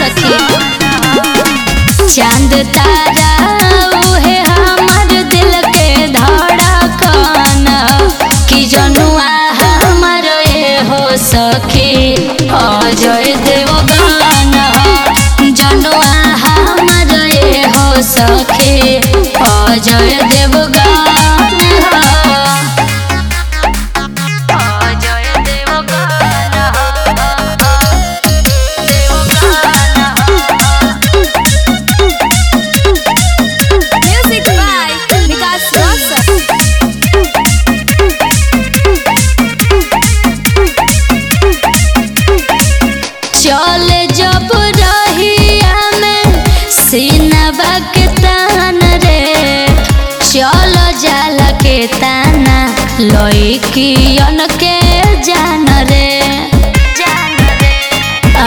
सखी चांद तारा उहे हमर दिल के धड़कन कि जनुआ हमर ए हो सखी अजय देवगन जनुआ हमर ए हो सखी Ajay Devgan Ajay Devgan Music by Vikas Rosa. चल जब रहिया में सीनबा के तान रे चल जाला के ताना लइकियन के जान रे आ,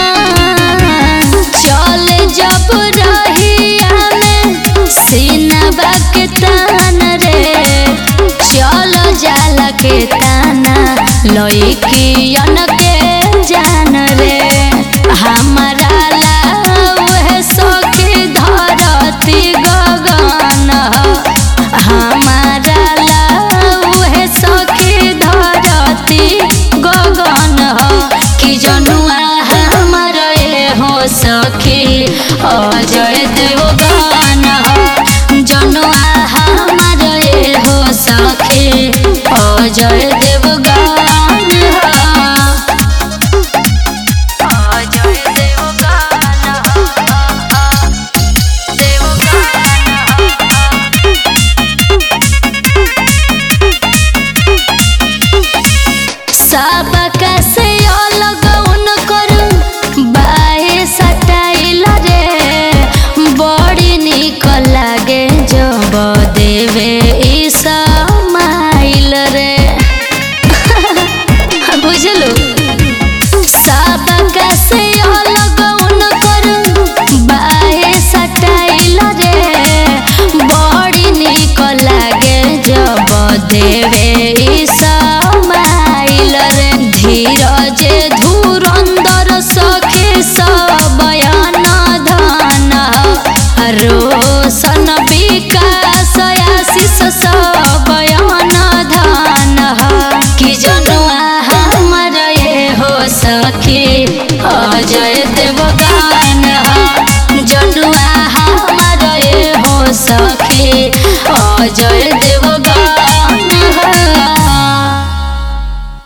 चल जब रहिया में सीनबा के तान रे चल जाला के ताना लइकियन के जान रे हमारा लाउह सखी धरती गगन हमारा लाउह सखी धरती गगन कि जनुआ हमर ए हो सखी अजय देवगन जनुआ हमर ए हो सखी अजय देवगन अजय देवगन सबका से अलग उनकर बाहे सटाइल रे बड़ी निक लागे जब देवे ई समाइल रे बुझलू सबका से अलग उनकर बाहे सटाइल रे बड़ी निक लागे जब देवे ई समाइल रे धीरज धुरंधर सखी सबयन धन रोशन विकास आशीष सबयन धन कि जनुआ हमर ए हो सखी अजय दे